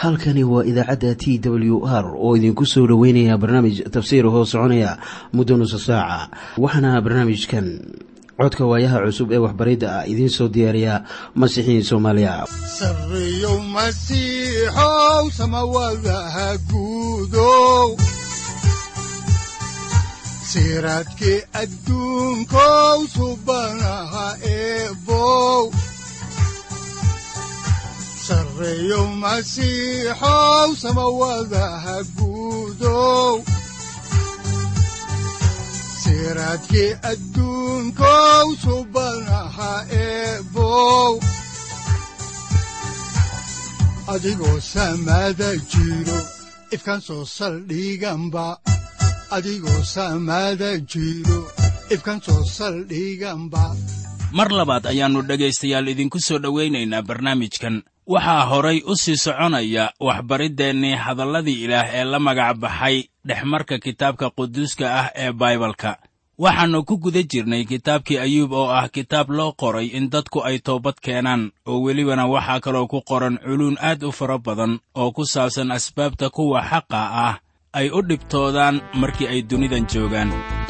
halkani waa idaacadda t w r oo idinku soo dhoweynaya barnaamij tafsiir hoo soconaya muddo nusa saaca waxaana barnaamijkan codka waayaha cusub ee waxbaridda ah idiin soo diyaariya masiixiin soomaaliya sareyow masiixow samawadaha guudow siraadkii adduunkow subanaha eebow sareyow masiixow samawadaha guudow siraadkii adduunkow subanaha eebow adigoo samaada jiro ifkan soo saldhiganba adigoo samaada jiro ifkan soo saldhiganba mar labaad ayaannu dhegaystayaal idinku soo dhowaynaynaa barnaamijkan waxaa horay u sii soconaya waxbariddeenii hadalladii ilaah ee la magac baxay dhexmarka kitaabka quduuska ah ee baibalka waxaannu ku guda jirnay kitaabkii ayuub oo ah kitaab loo qoray in dadku ay toobad keenaan oo welibana waxaa kaloo ku qoran culuun aad u fara badan oo ku saabsan asbaabta kuwa xaqa ah ay u dhibtoodaan markii ay dunidan joogaan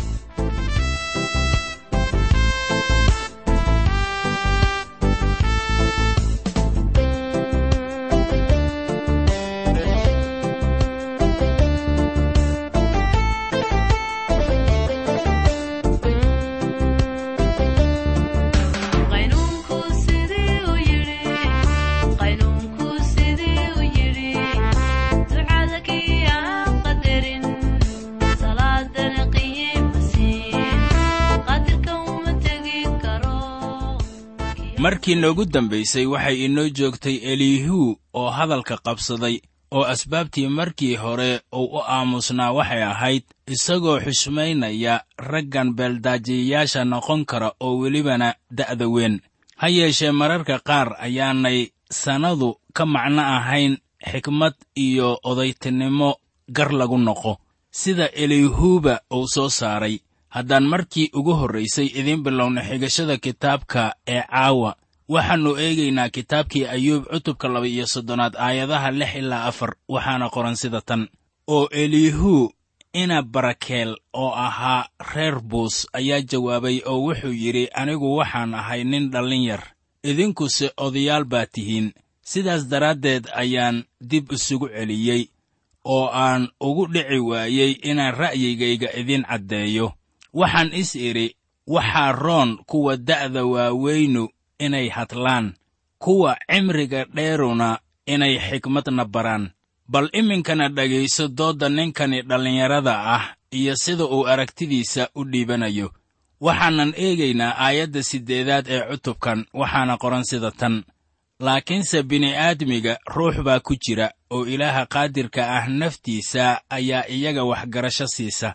markii noogu dambaysay waxay inoo joogtay elihu oo hadalka qabsaday oo asbaabtii markii hore uu u aamusnaa waxay ahayd isagoo xushmaynaya raggan beeldaajiyayaasha noqon kara oo welibana da'da weyn ha yeeshee mararka qaar ayaanay sannadu ka macno ahayn xikmad iyo odaytinimo gar lagu noqo sida elihuuba uu soo saaray haddaan markii ugu horraysay idiin bilowna xigashada kitaabka ee caawa waxaannu eegaynaa kitaabkii ayuub cutubka laba iyo soddonaad aayadaha lix ilaa afar waxaana qoran sida tan oo elihu ina barakeel oo ahaa reer buus ayaa jawaabay oo wuxuu yidhi anigu waxaan ahay nin dhallin yar idinkuse odayaal baa tihiin sidaas daraaddeed ayaan dib isugu celiyey oo aan ugu dhici waayey inaan ra'yigayga idiin caddeeyo waxaan is idhi waxaa roon kuwa da'da waaweynu inay hadlaan kuwa cimriga dheeruna inay xikmadna baraan bal iminkana dhegayso doodda ninkani dhallinyarada ah iyo sida uu aragtidiisa u dhiibanayo waxaanan eegaynaa aayadda siddeedaad ee cutubkan waxaana qoran sida tan laakiinse bini'aadmiga ruux baa ku jira oo ilaaha qaadirka ah naftiisa ayaa iyaga waxgarasho siisa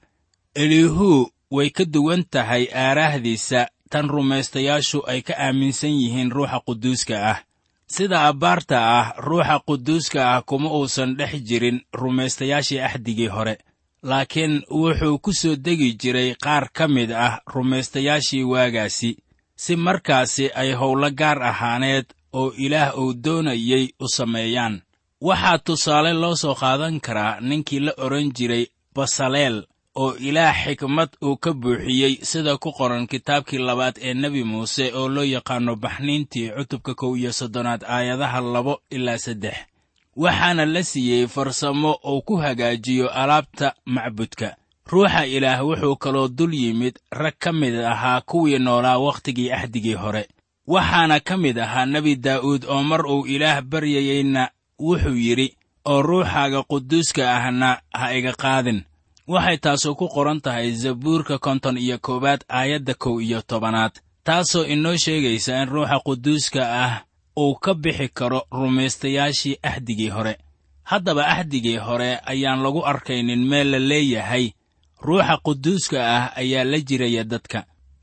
elihu way ka duwan tahay aaraahdiisa tan rumaystayaashu ay ka aaminsan yihiin ruuxa quduuska ah sida abbaarta ah ruuxa quduuska ah kuma uusan dhex jirin rumaystayaashii axdigii hore laakiin wuxuu ku soo degi jiray qaar ka mid ah rumaystayaashii waagaasi si markaasi ay howlo gaar ahaaneed oo ilaah uu doonayey u sameeyaan waxaa tusaale loo soo qaadan karaa ninkii la odhan jiray basaleel oo ilaah xikmad uu ka buuxiyey sida ku qoran kitaabkii labaad ee nebi muuse oo loo yaqaanno baxniintii cutubka kow iyo soddonaad aayadaha labo ilaa saddex waxaana la siiyey farsamo uu ku hagaajiyo alaabta macbudka ruuxa ilaah wuxuu kaloo dul yimid rag ka mid ahaa kuwii noolaa wakhtigii axdigii hore waxaana ka mid ahaa nebi daa'uud oo mar uu ilaah baryayeyna wuxuu yidhi oo ruuxaaga quduuska ahna ha iga qaadin waxay taasu ku qoran tahay zabuurka konton iyo koowaad aayadda kow iyo tobanaad taasoo inoo sheegaysa in ruuxa quduuska ah uu ka bixi karo rumaystayaashii axdigii hore haddaba axdigii hore ayaan lagu arkaynin meel la leeyahay ruuxa quduuska ah ayaa la jiraya dadka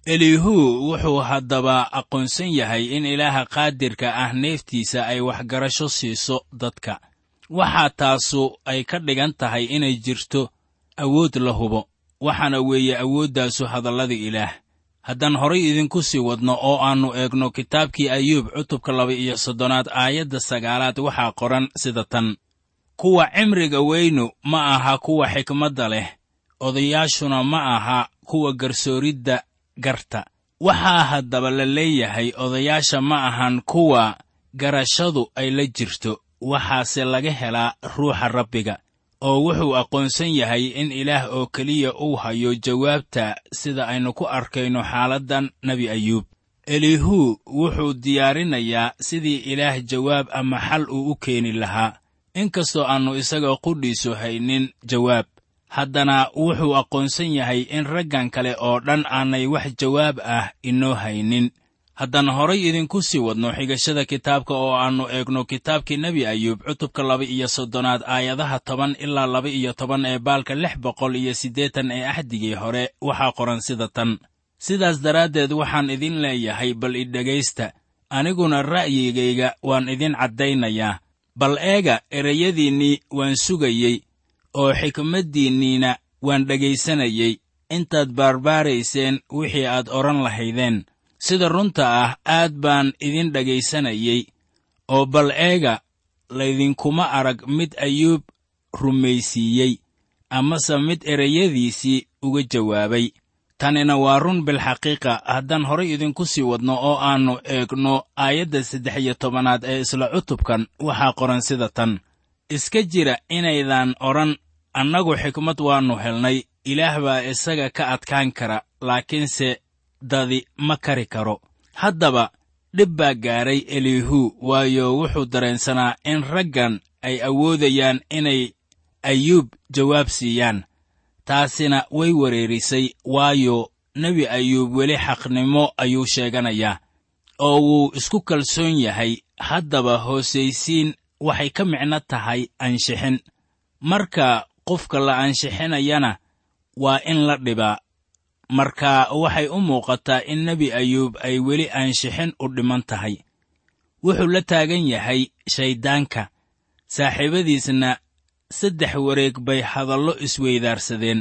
elihu wuxuu haddaba aqoonsan yahay in ilaaha qaadirka ah neeftiisa ay waxgarasho siiso dadka waxaa taasu ay ka dhigan tahay inay jirto awood la hubo waxaana weeye awooddaasu hadallada ilaah haddaan horay idinku sii wadno oo aannu eegno kitaabkii ayuub cutubka laba iyo soddonaad aayadda sagaalaad waxaa qoran sida tan kuwa cimriga weynu ma aha kuwa xikmadda leh odayaashuna ma aha kuwa garsooridda garta waxaa haddaba la leeyahay odayaasha ma ahan kuwa garashadu ay la jirto waxaase laga helaa ruuxa rabbiga oo wuxuu aqoonsan yahay in ilaah oo keliya uu hayo jawaabta sida aynu ku arkayno xaaladdan nebi ayuub elihu wuxuu diyaarinayaa sidii ilaah jawaab ama xal uu u keeni lahaa inkastoo aannu isaga qudhiisu haynin jawaab haddana wuxuu aqoonsan yahay in raggan kale oo dhan aanay wax jawaab ah inoo haynin haddaan horay idinku sii wadno xigashada kitaabka oo aannu eegno kitaabkii nebi ayuub cutubka laba iyo soddonaad aayadaha toban ilaa laba iyo toban ee baalka lix boqol iyo siddeetan ee axdigii hore waxaa qoran sida tan sidaas daraaddeed waxaan idin leeyahay bal idhegaysta aniguna ra'yigayga waan idin caddaynayaa bal eega ereyadiinnii waan sugayey oo xikmaddiinniina waan dhegaysanayey intaad baarbaarayseen wixii aad odhan lahaydeen sida runta ah aad baan idin dhegaysanayey oo bal eega laydinkuma arag mid ayuub rumaysiiyey amase mid ereyadiisii uga jawaabay tanina waa run bilxaqiiqa haddaan horay idinku sii wadno oo aannu eegno aayadda saddex iyo tobanaad ee isla cutubkan waxaa qoran sida tan iska jira inaydaan odhan annagu xikmad waannu helnay ilaah baa isaga ka adkaan kara laakiinse dadi ma kari karo haddaba dhib baa gaadhay elihu waayo wuxuu dareensanaa in raggan ay awoodayaan inay ayuub jawaab siiyaan taasina way wereerisay waayo nebi ayuub weli xaqnimo ayuu sheeganayaa oo wuu isku kalsoon yahay haddaba hoosaysiin waxay ka micno tahay anshixin marka qofka la anshixinayana waa in la dhibaa marka waxay u muuqataa in nebi ayuub ay weli aanshixin u dhiman tahay wuxuu la taagan yahay shayddaanka saaxiibadiisna saddex wareeg bay hadallo isweydaarsadeen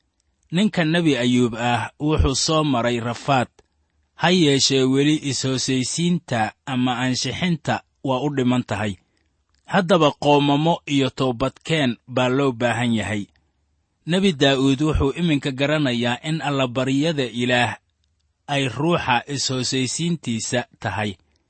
ninka nebi ayuub ah wuxuu soo maray rafaad ha yeeshee weli is-hoosaysiinta ama aanshixinta waa u dhiman tahay haddaba qoomamo iyo toobadkeen baa loo baahan yahay nebi daa'uud wuxuu iminka garanayaa in allabaryada ilaah ay ruuxa is-hoosaysiintiisa tahay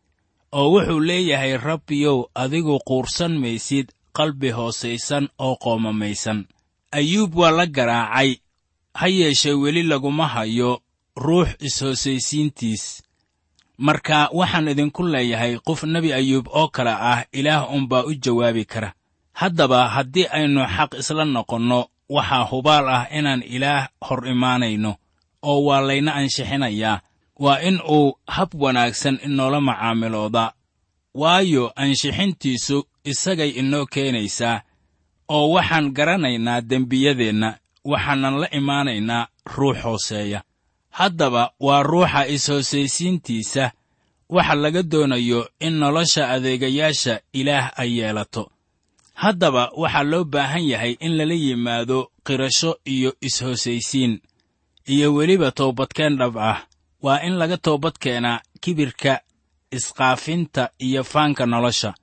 oo wuxuu leeyahay rabbiyow adigu quursan maysid qalbi hoosaysan oo qoomamaysan ayuub waa la garaacay ha yeeshee weli laguma hayo ruux is-hoosaysiintiis marka waxaan idinku leeyahay qof nebi ayuub oo kale ah ilaah unbaa u jawaabi kara haddaba haddii aynu xaq isla noqonno waxaa hubaal ah inaan ilaah hor imaanayno oo waa layna anshixinayaa waa in uu hab wanaagsan inoola macaamilooda waayo anshixintiisu isagay inoo keenaysaa oo waxaan garanaynaa dembiyadeenna waxaanan la imaanaynaa ruux hooseeya haddaba waa ruuxa is-hoosaysiintiisa waxa laga doonayo in nolosha adeegayaasha ilaah ay yeelato haddaba waxaa loo baahan yahay in lala yimaado qirasho iyo is-hoosaysiin iyo weliba toobadkeen dhab ah waa in laga toobad keenaa kibirka isqaafinta iyo faanka nolosha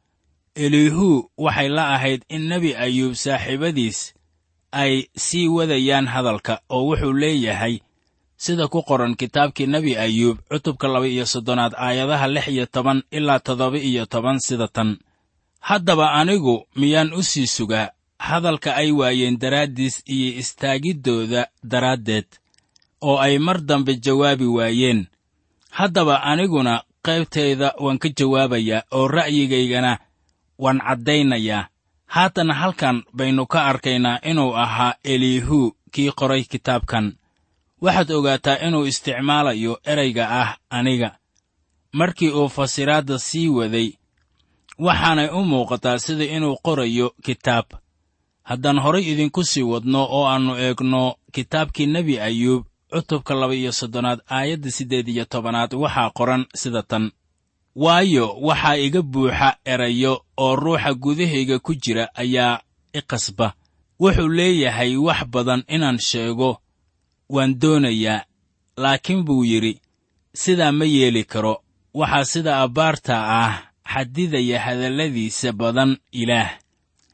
elihu waxay la ahayd in nebi ayuub saaxiibadiis ay sii wadayaan hadalka oo wuxuu leeyahay sida ku qoran kitaabkii nebi ayuub cutubka laba iyo soddonaad aayadaha lix iyo toban ilaa toddoba iyo toban sida tan haddaba anigu miyaan u sii sugaa hadalka ay waayeen daraaddiis iyo istaagiddooda daraaddeed oo ay mar dambe jawaabi waayeen haddaba aniguna qaybtayda waan ka jawaabayaa oo ra'yigaygana waan caddaynayaa haatan halkan baynu ka arkaynaa inuu ahaa elihu kii qoray kitaabkan waxaad ogaataa inuu isticmaalayo erayga ah aniga markii uu fasiraadda sii waday waxaanay u muuqataa sida inuu qorayo kitaab haddaan horay idinku sii wadno oo aannu eegno kitaabkii nebi ayuub cutubka laba iyo soddonaad aayadda siddeed iyo tobanaad waxaa qoran sida tan waayo waxaa iga buuxa erayo oo ruuxa gudahayga ku jira ayaa i qasba wuxuu leeyahay wax badan inaan sheego waan doonayaa laakiin buu yidhi sidaa ma yeeli karo waxaa sida abbaarta ah xadidaya hadalladiisa badan ilaah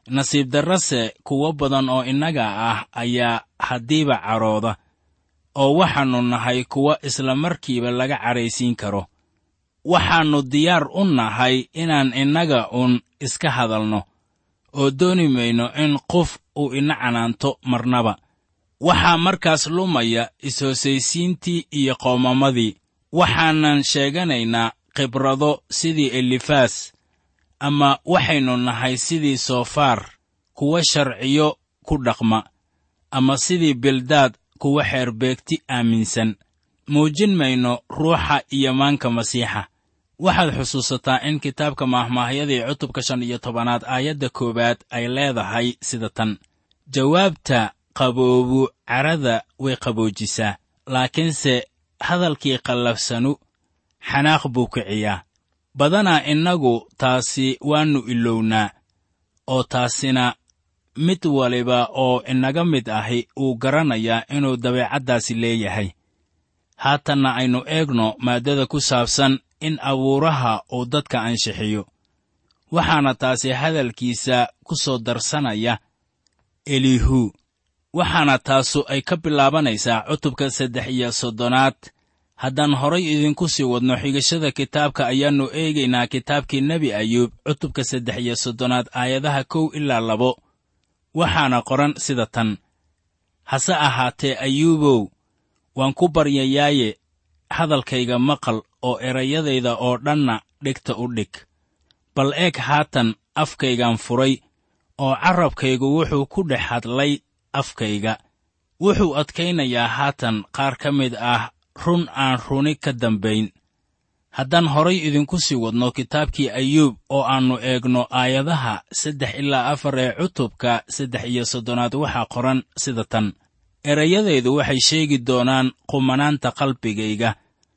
nasiib darrase kuwo badan oo innaga ah ayaa haddiiba carooda oo waxaannu nahay kuwa isla markiiba laga cadhaysiin karo waxaannu diyaar u nahay inaan innaga uun iska hadalno oo dooni mayno in qof uu ina canaanto marnaba waxaa markaas lumaya is-hoosaysiintii iyo qoomamadii waxaanan sheeganaynaa khibrado sidii elifaas ama waxaynu nahay sidii soofaar kuwa sharciyo ku dhaqma ama sidii bildaad kuwa xeerbeegti aaminsan muujin mayno ruuxa iyo maanka masiixa waxaad xusuusataa in kitaabka maahmaahyadii cutubka shan iyo tobanaad aayadda koowaad ay leedahay sida tan jawaabta qaboobu carada way qaboojisaa laakiinse hadalkii qallafsanu xanaaq buu kiciyaa badanaa innagu taasi waannu ilownaa oo taasina mid waliba oo inaga mid ahi uu garanayaa inuu dabeecaddaasi leeyahay haatanna aynu eegno maaddada ku saabsan in abuuraha uu dadka anshixiyo waxaana taasi hadalkiisa ku soo darsanaya elihu waxaana taasu ay ka bilaabanaysaa cutubka saddex iyo soddonaad haddaan horay idinku sii wadno xigashada kitaabka ayaannu eegaynaa kitaabkii nebi ayuub cutubka saddex iyo soddonaad aayadaha kow ilaa labo waxaana qoran sida tan hase ahaatee ayuubow waan ku baryayaaye hadalkayga maqal oo erayadayda oo dhanna dhigta u dhig bal eeg haatan afkaygaan furay oo carrabkaygu wuxuu ku dhex hadlay afkayga wuxuu adkaynayaa haatan qaar ka mid ah run aan runi ka dambayn haddaan horay idinku sii wadno kitaabkii ayuub oo aannu eegno aayadaha saddex ilaa afar ee cutubka saddex iyo soddonaad waxaa qoran sida tan erayadaydu waxay sheegi doonaan qumanaanta qalbigayga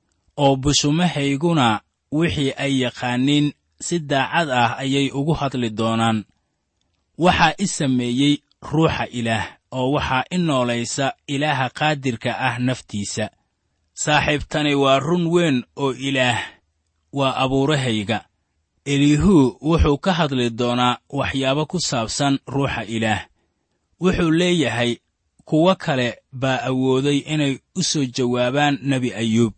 oo bushumahayguna wixii ay yaqaaniin si daacad ah ayay ugu hadli doonaan waxaa i sameeyey ruuxa ilaah oo waxaa i noolaysa ilaaha qaadirka ah naftiisa saaxiibtani waa run weyn oo ilaah waa abuurahayga eliihuu wuxuu ka hadli doonaa waxyaabo ku saabsan ruuxa ilaah wuxuu leeyahay kuwo kale baa awooday inay u soo jawaabaan nebi ayuub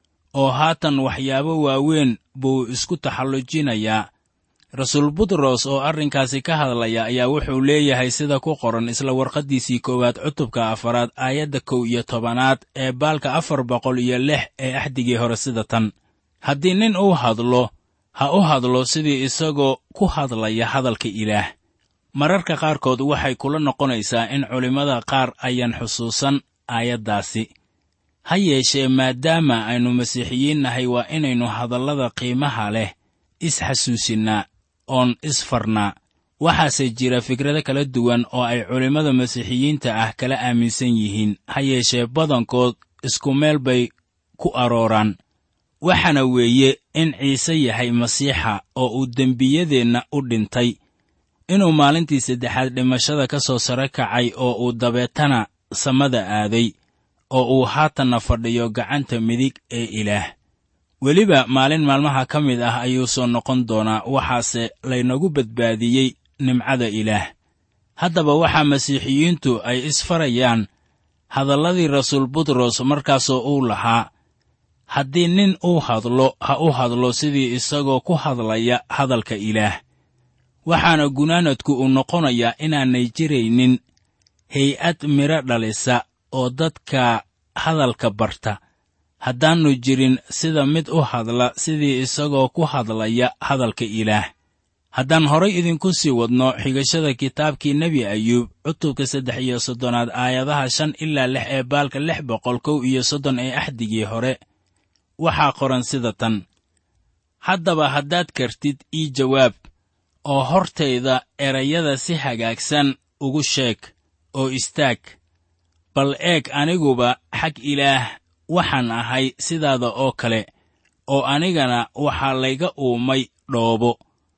oo haatan waxyaabo waaweyn buu isku taxallujinayaa rasuul butros oo arrinkaasi ka hadlaya ayaa wuxuu leeyahay sida ku qoran isla warqaddiisii koowaad cutubka afaraad aayadda kow iyo tobanaad ee baalka afar boqol iyo lix ee axdigii hore sida tan haddii nin uu hadlo ha u hadlo sidii isagoo ku hadlaya hadalka ilaah mararka qaarkood waxay kula noqonaysaa in culimmada qaar ayaan xusuusan aayaddaasi ha yeeshee maadaama aynu masiixiyiin nahay waa inaynu hadallada qiimaha leh is-xasuusinnaa oon isfarnaa waxaase jira fikrado kala duwan oo ay culimmada masiixiyiinta ah kala aaminsan yihiin ha yeeshee badankood isku meel bay ku arooraan waxaana weeye in ciise yahay masiixa oo uu dembiyadeenna u dhintay inuu maalintii saddexaad dhimashada ka soo sare kacay oo uu dabeetana samada aaday oo uu haatanna fadhiyo gacanta midig ee ilaah weliba maalin maalmaha ka mid ah ayuu soo noqon doonaa waxaase laynagu badbaadiyey nimcada ilaah haddaba waxaa masiixiyiintu ay isfarayaan hadalladii rasuul butros markaasoo uu lahaa haddii nin uu hadlo ha u hadlo sidii isagoo ku hadlaya hadalka ilaah waxaana gunaanadku uu noqonayaa inaanay jiraynin hay-ad midho dhalisa oo dadka hadalka barta haddaannu jirin sida mid u hadla sidii isagoo ku hadlaya hadalka ilaah haddaan horay idinku sii wadno xigashada kitaabkii nebi ayuub cutubka saddex iyo soddonaad aayadaha shan ilaa lix ee baalka lix boqol kow iyo soddon ee axdigii hore waxaa qoran sida tan haddaba haddaad kartid ii jawaab oo hortayda erayada si hagaagsan ugu sheeg oo istaag bal eeg aniguba xag ilaah waxaan ahay sidaada oo kale oo anigana waxaa layga uumay dhoobo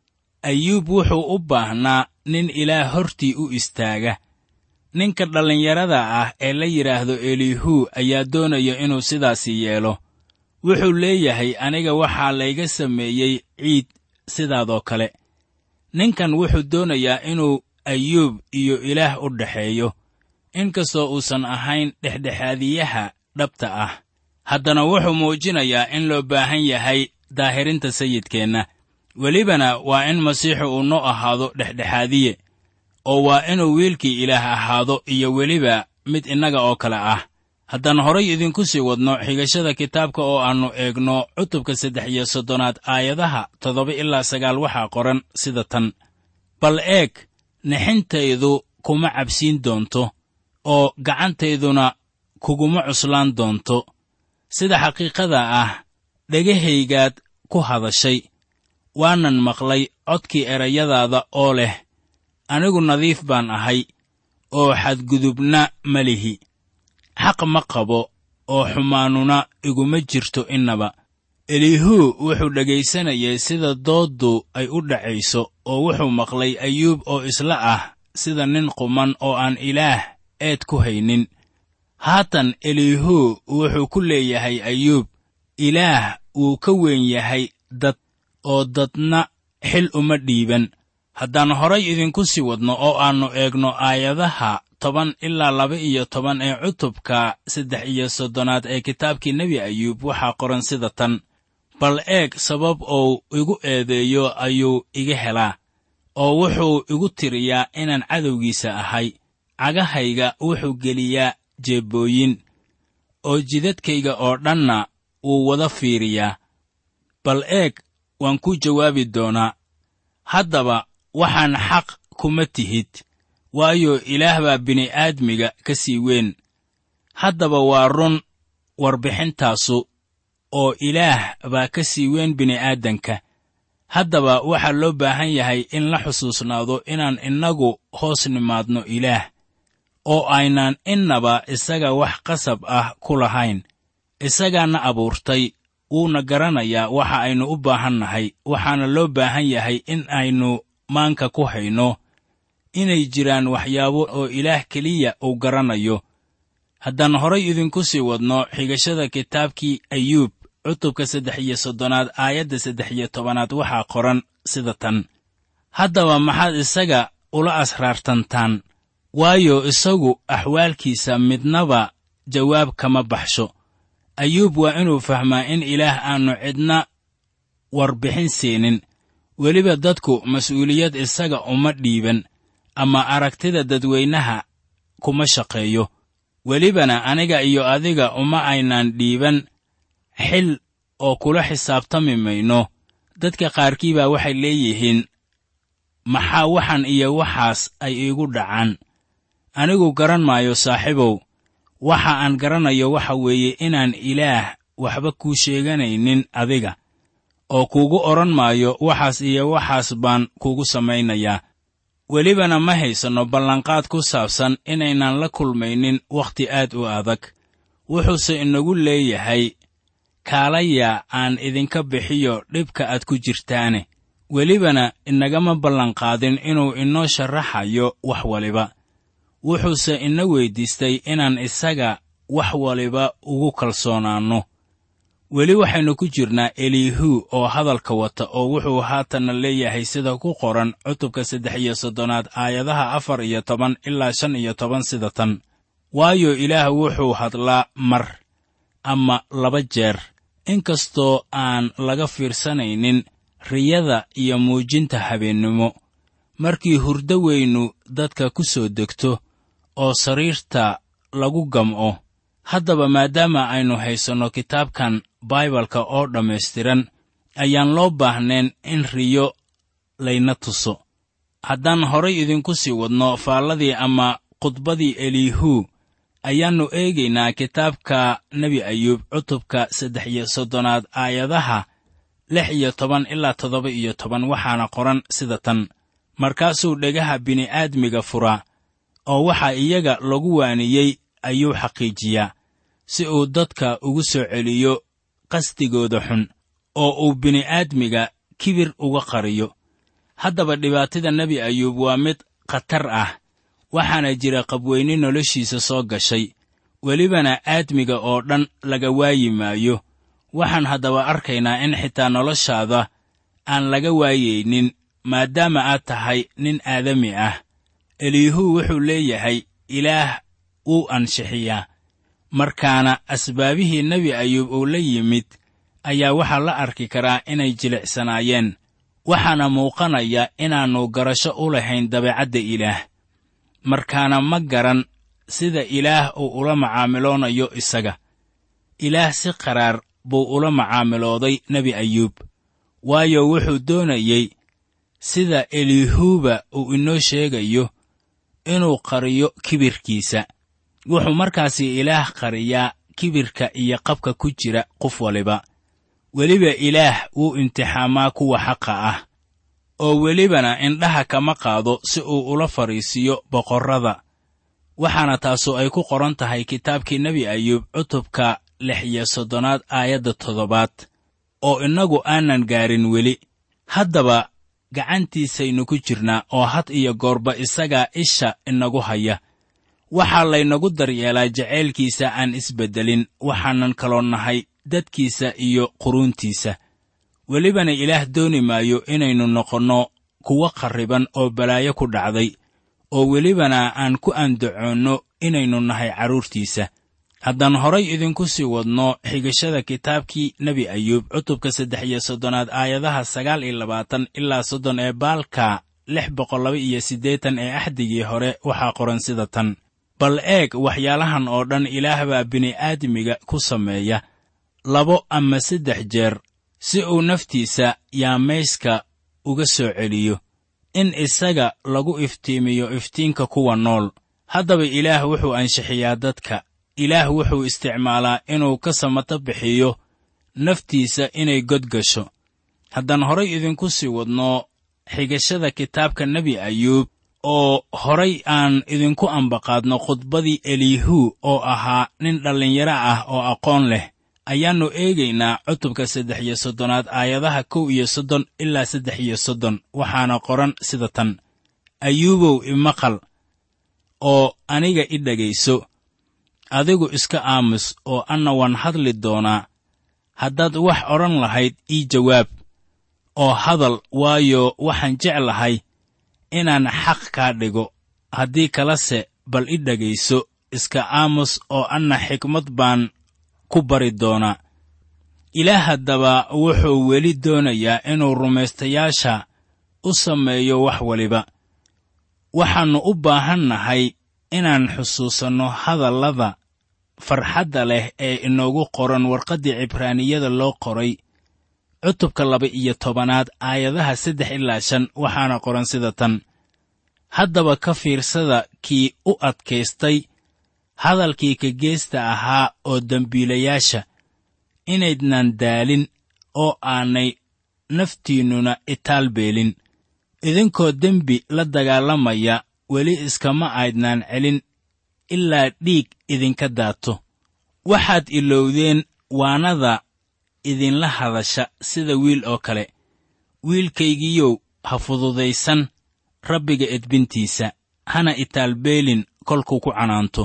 ayuub wuxuu u baahnaa nin ilaah hortii u istaaga ninka dhallinyarada ah ee la yidhaahdo elihu ayaa doonaya inuu sidaasi yeelo wuxuu leeyahay aniga waxaa layga sameeyey ciid sidaadoo kale ninkan wuxuu doonayaa inuu ayuub iyo ilaah u dhexeeyo inkastoo uusan ahayn dhexdhexaadiyaha dhabta ah haddana wuxuu muujinayaa in loo baahan yahay daahirinta sayidkeenna welibana waa in masiixu uu noo ahaado dhexdhexaadiye oo waa inuu wiilkii ilaah ahaado iyo weliba mid innaga oo kale ah haddaan horay idinku sii wadno xigashada kitaabka oo aannu eegno cutubka saddex iyo soddonaad aayadaha toddoba ilaa sagaal waxaa qoran sida tan bal eeg nixintaydu kuma cabsiin doonto oo gacantayduna kuguma cuslaan doonto sida xaqiiqada ah dhegahaygaad ku hadashay waanan maqlay codkii erayadaada oo leh anigu nadiif baan ahay oo xadgudubna ma lihi xaq ma qabo oo xumaanuna iguma jirto innaba eliihuu wuxuu dhegaysanayay sida dooddu ay u dhacayso oo wuxuu maqlay ayuub oo isla ah sida nin quman oo aan ilaah eed ku haynin haatan eliihuu wuxuu ku leeyahay ayuub ilaah wuu ka weyn yahay dad oo dadna xil uma dhiiban haddaan horay idinku sii wadno oo aannu eegno aayadaha toban ilaa laba iyo toban ee cutubka saddex iyo soddonaad ee kitaabkii nebi ayuub waxaa qoran sida tan bal eeg sabab uu igu eedeeyo ayuu iga helaa oo wuxuu igu tiriyaa inaan cadowgiisa ahay cagahayga wuxuu geliyaa jeebbooyin oo jidadkayga oo dhanna wuu wada fiiriyaa bal eeg waan ku jawaabi doonaa haddaba waxaan xaq kuma tihid waayo ilaah baa bini'aadmiga ka sii weyn haddaba waa run warbixintaasu oo ilaah baa ka sii weyn bini'aadanka haddaba waxaa loo baahan yahay in la xusuusnaado inaan innagu hoos nimaadno ilaah oo aynaan innaba isaga wax qasab ah ku lahayn isagaana abuurtay wuuna garanayaa waxa aynu u baahan nahay waxaana loo baahan yahay in aynu maanka ku hayno inay jiraan waxyaabo oo ilaah keliya uu garanayo haddaan horay idinku sii wadno xigashada kitaabkii ayuub cutubka saddex iyo soddonaad aayadda saddex iyo tobanaad waxaa qoran sida tan haddaba maxaad isaga ula asraartantaan waayo isagu axwaalkiisa midnaba jawaab kama baxsho ayuub waa inuu fahmaa in ilaah aannu cidna warbixin siinin weliba dadku mas'uuliyad isaga uma dhiiban ama aragtida dadweynaha kuma shaqeeyo welibana aniga iyo adiga uma aynaan dhiiban xil oo kula xisaabtami mayno dadka qaarkii baa waxay leeyihiin maxaa waxan iyo waxaas ay iigu dhacaan anigu garan maayo saaxiibow waxa aan garanayo waxa weeye inaan ilaah waxba kuu sheeganaynin adiga oo kuugu odhan maayo waxaas iyo waxaas baan kugu samaynayaa welibana ma haysanno ballanqaad ku saabsan inaynan la kulmaynin wakhti aad u adag wuxuuse inagu leeyahay kaalaya aan idinka bixiyo dhibka aad ku jirtaane welibana inagama ballanqaadin inuu inoo sharaxayo wax waliba wuxuuse ina weyddiistay inaan isaga wax waliba ugu kalsoonaanno weli waxaynu ku jirnaa eliihu oo hadalka wata oo wuxuu haatanna leeyahay sida ku qoran cutubka saddex iyo soddonaad aayadaha afar iyo toban ilaa shan iyo toban sida tan waayo ilaah wuxuu hadlaa mar ama laba jeer inkastoo aan laga fiirsanaynin riyada iyo muujinta habeennimo markii hurdo weynu dadka ku soo degto oo sariirta lagu gam'o haddaba maadaama aynu haysanno kitaabkan baibalka oo dhammaystiran ayaan loo baahnayn in riyo layna tuso haddaan horay idinku sii wadno faalladii ama khudbadii eliihu ayaannu eegaynaa kitaabka nebi ayuub cutubka saddex iyo soddonaad aayadaha lix iyo toban ilaa toddoba iyo toban waxaana qoran sida tan markaasuu dhegaha bini'aadmiga furaa oo waxaa iyaga lagu waaniyey ayuu xaqiijiyaa si uu dadka ugu soo celiyo qasdigooda xun oo uu bini'aadmiga kibir uga qariyo haddaba dhibaatada nebi ayuub waa mid khatar ah waxaana jira qabweyne noloshiisa soo gashay welibana aadmiga oo dhan laga waayi maayo waxaan haddaba arkaynaa in xitaa noloshaada aan laga waayaynin maadaama aad tahay nin aadami ah eliihu wuxuu leeyahay ilaah wuu anshixiyaa markaana asbaabihii nebi ayuub uu la yimid ayaa waxaa la arki karaa inay jilicsanaayeen waxaana muuqanaya inaannu garasho u lahayn dabeecadda ilaah markaana ma garan sida ilaah uu ula macaamiloonayo isaga ilaah si qaraar buu ula macaamilooday nebi ayuub waayo wuxuu doonayey sida eliihuuba uu inoo sheegayo inuu qariyo kibirkiisa wuxuu markaasi ilaah qariyaa kibirka iyo qabka ku jira qof waliba weliba ilaah wuu imtixaamaa kuwa xaqa ah oo welibana indhaha kama qaado si uu ula fadhiisiiyo boqorrada waxaana taasu ay ku qoran tahay kitaabkii nebi ayuub cutubka lix iyo soddonaad aayadda toddobaad oo innagu aanan gaarin weli haddaba gacantiisaynu ku jirnaa oo had iyo goorba isagaa isha inagu haya waxaa laynagu daryeelaa jacaylkiisa aan isbeddelin waxaanan kaloo nahay dadkiisa iyo quruuntiisa welibana ilaah dooni maayo inaynu noqonno kuwo qarriban oo balaayo ku dhacday oo welibana aan ku andacoonno inaynu nahay carruurtiisa haddaan horay idinku sii wadno xigashada kitaabkii nebi ayuub cutubka saddex iyo soddonaad aayadaha sagaal iyo labaatan ilaa soddon ee baalka lix boqol laba iyo siddeetan ee axdigii hore waxaa qoran sida tan bal eeg waxyaalahan oo dhan ilaah baa bini'aadmiga ku sameeya labo ama saddex jeer si uu naftiisa yaamayska uga soo celiyo in isaga lagu iftiimiyo iftiinka kuwa nool haddaba ilaah wuxuu anshixiyaa dadka ilaah wuxuu isticmaalaa inuu ka samato bixiyo naftiisa inay god gasho haddaan horay idinku sii wadno xigashada kitaabka nebi ayuub oo horay aan idinku ambaqaadno khudbadii eliihu oo ahaa nin dhallinyaro ah oo aqoon leh ayaannu eegaynaa cutubka saddex iyo soddonaad aayadaha kow iyo soddon ilaa saddex iyo soddon waxaana qoran sida tan ayuubow imaqal oo aniga i dhegayso adigu iska aamus oo anna waan hadli doonaa haddaad wax odhan lahayd ii jawaab oo hadal waayo waxaan jeclahay inaan xaq kaa dhigo haddii kalese bal i dhegayso iska aamus oo anna xikmad baan ku bari doonaa ilaah haddaba wuxuu weli doonayaa inuu rumaystayaasha u sameeyo wax waliba waxaannu u baahan nahay inaan xusuusanno hadallada farxadda leh ee inoogu qoran warqaddii cibraaniyada loo qoray cutubka laba iyo tobanaad aayadaha saddex ilaa shan waxaana qoran sida tan haddaba ka fiirsada kii u adkaystay hadalkii ka geesta ahaa oo dembiilayaasha inaydnan daalin oo aanay naftiinnuna itaal beelin idinkoo dembi la dagaalamaya weli iskama aydnaan celin ilaa dhiig idinka daato waxaad ilowdeen waanada idinla hadasha sida wiil oo kale wiilkaygiyow ha fududaysan rabbiga edbintiisa hana itaalbeelin kolkuu ku canaanto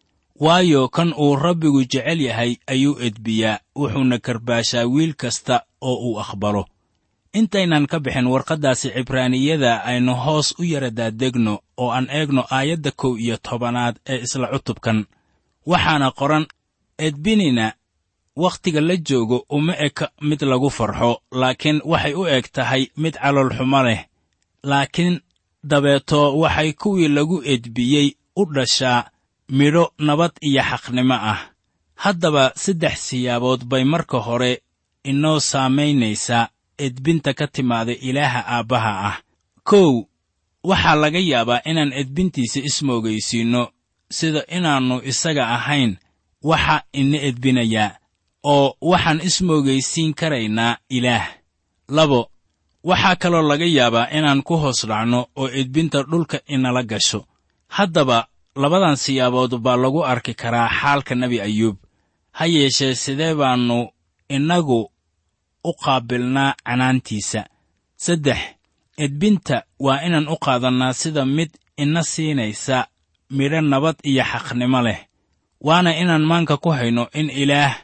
waayo kan uu rabbigu jecel yahay ayuu edbiyaa wuxuuna karbaashaa wiil kasta oo uu aqbalo intaynan ka bixin warqaddaasi cibraaniyada aynu hoos u yara daadegno oo aan eegno aayadda kow iyo tobanaad ee isla cutubkan waxaana qoran edbinina wakhtiga la joogo uma eka mid lagu farxo laakiin waxay u eg tahay mid caloolxumo leh laakiin dabeeto waxay kuwii lagu edbiyey u dhashaa midho nabad iyo xaqnimo ah haddaba saddex siyaabood bay marka hore inoo saamaynaysaa edbinta ka timaada ilaaha aabbaha ah kow waxaa laga yaabaa inaan edbintiisa ismoogaysiinno sida inaannu isaga ahayn waxa ina edbinayaa oo waxaan ismoogaysiin karaynaa ilaah labo waxaa kaloo laga yaabaa inaan ku hoos dhacno oo edbinta dhulka inala gasho haddaba labadan siyaabood baa lagu arki karaa xaalka nebi ayuub ha yeeshee sidee baannu innagu u qaabilnaa canaantiisa saddex edbinta waa inaan u qaadannaa sida mid ina siinaysa midho nabad iyo xaqnimo leh waana inaan maanka ku hayno in ilaah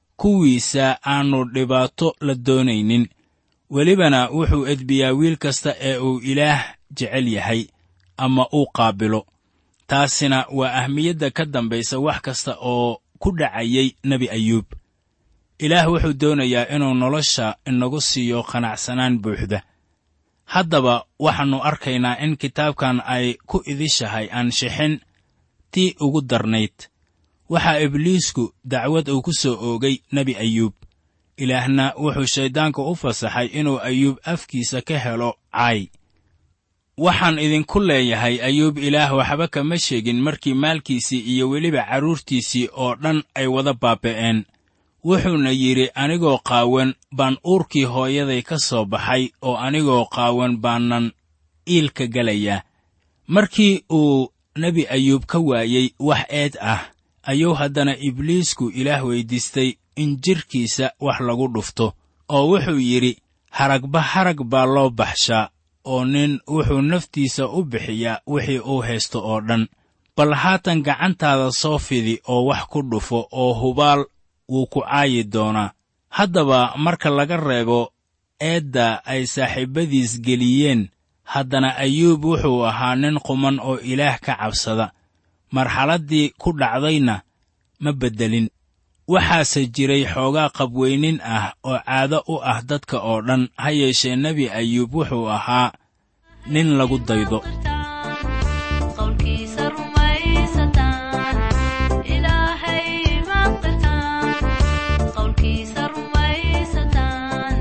kuwiisa aannu dhibaato la doonaynin welibana wuxuu edbiyaa wiil kasta ee uu ilaah jecel yahay ama uu qaabilo taasina waa ahmiyadda ka dambaysa wax kasta oo ku dhacayay nebi ayuub ilaah wuxuu doonayaa inuu nolosha inagu siiyo qanacsanaan buuxda haddaba waxaannu arkaynaa in kitaabkan ay ku idishahay aanshixin tii ugu darnayd waxaa ibliisku dacwad uu ku soo oogay nebi ayuub ilaahna wuxuu shayddaanka u fasaxay inuu ayuub afkiisa ka helo caay waxaan idinku leeyahay ayuub ilaah waxba kama sheegin markii maalkiisii iyo weliba carruurtiisii oo dhan ay wada baaba'een wuxuuna yidhi anigoo qaawan baan uurkii hooyaday ka soo baxay oo anigoo qaawan baanan iilka gelayaa markii uu nebi ayuub ka waayey wax eed ah ayuu haddana ibliisku ilaah weyddiistay in jidhkiisa wax lagu dhufto oo wuxuu yidhi haragba harag baa loo baxshaa oo nin wuxuu naftiisa u bixiyaa wixii uu haysto oo dhan bal haatan gacantaada soo fidi oo wax ku dhufo oo hubaal wuu ku caayi doonaa haddaba marka laga reebo eedda ay saaxiibbadiis geliyeen haddana ayuub wuxuu ahaa nin quman oo ilaah ka cabsada marxaladdii ku dhacdayna ma beddelin waxaase jiray xoogaa qabweynin ah oo caado u ah dadka oo dhan ha yeeshee nebi ayuub wuxuu ahaa nin lagu daydo qowlkiisa rumaysataan ilaahay maqirtaan qowlkiisa rumaysataan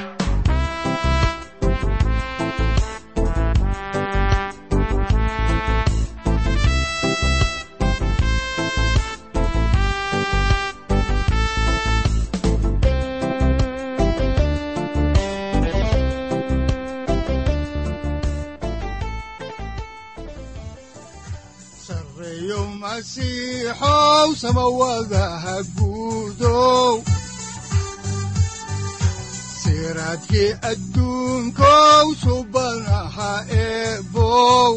sarreeyo masiixow samawadaha guudow siraadkii adduunkow subanaha eebow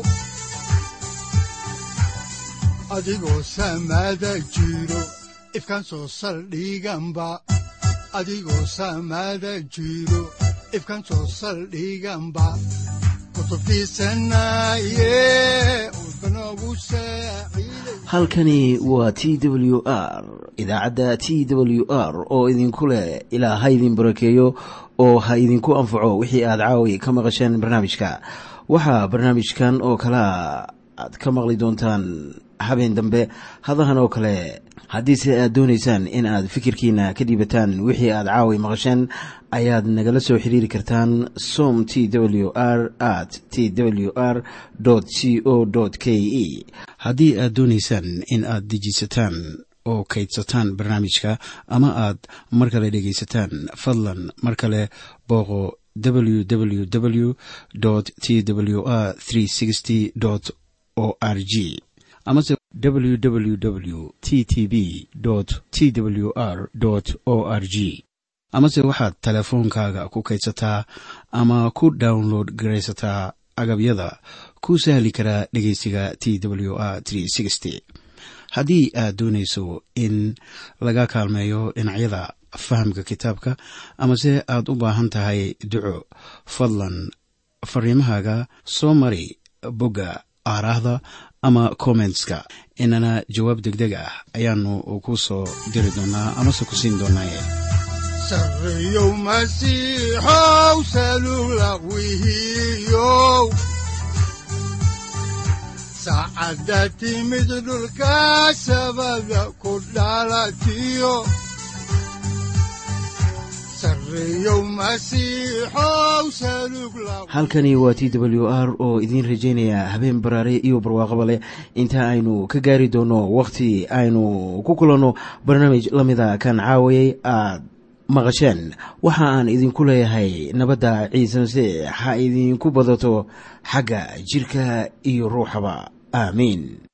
adigoo samada jiro ifkan soo saldhiganba adigoo samada jiro ifkan soo saldhiganba kutubtiisanaye udbanogu saaciiday halkani waa t w r idaacadda t w r oo idinku leh ilaa ha idin barakeeyo oo ha idinku anfaco wixii aad caawi ka maqasheen barnaamijka waxaa barnaamijkan oo kalea aad ka maqli doontaan habeen dambe hadahan oo kale haddiise aad doonaysaan in aad fikirkiina ka dhiibataan wixii aad caawi maqasheen ayaad nagala soo xiriiri kartaan som t w r at t w r c o k e haddii aad doonaysaan in aad dejiisataan oo kaydsataan barnaamijka ama aad mar kale dhegaysataan fadlan mar kale booqo www t w r o r g amase www t t b t w r o r g amase waxaad teleefoonkaaga ku kaydsataa ama ku download garaysataa agabyada ku sahli karaa dhegeysiga t w r haddii aad doonayso in laga kaalmeeyo dhinacyada fahamka kitaabka amase aad u baahan tahay duco fadlan fariimahaaga soo mari bogga aaraahda ama kommentska inana jawaab degdeg ah ayaanu ku soo diri doonaa amase ku siin doonaaye sarreeyow masiixow salugla wihiyow saacadda timid dhulka sabada ku dhalatiyo sarreeyow masiixow salugla halkani waa t w r oo idiin rajaynaya habeen baraare iyo barwaaqaba leh inta aynu ka gaari doono wakhti aynu ku kulanno barnaamij la mida kan caawayay aad maqasheen waxa aan idinku leeyahay nabadda ciise masiix ha idinku badato xagga jidhka iyo ruuxaba aamiin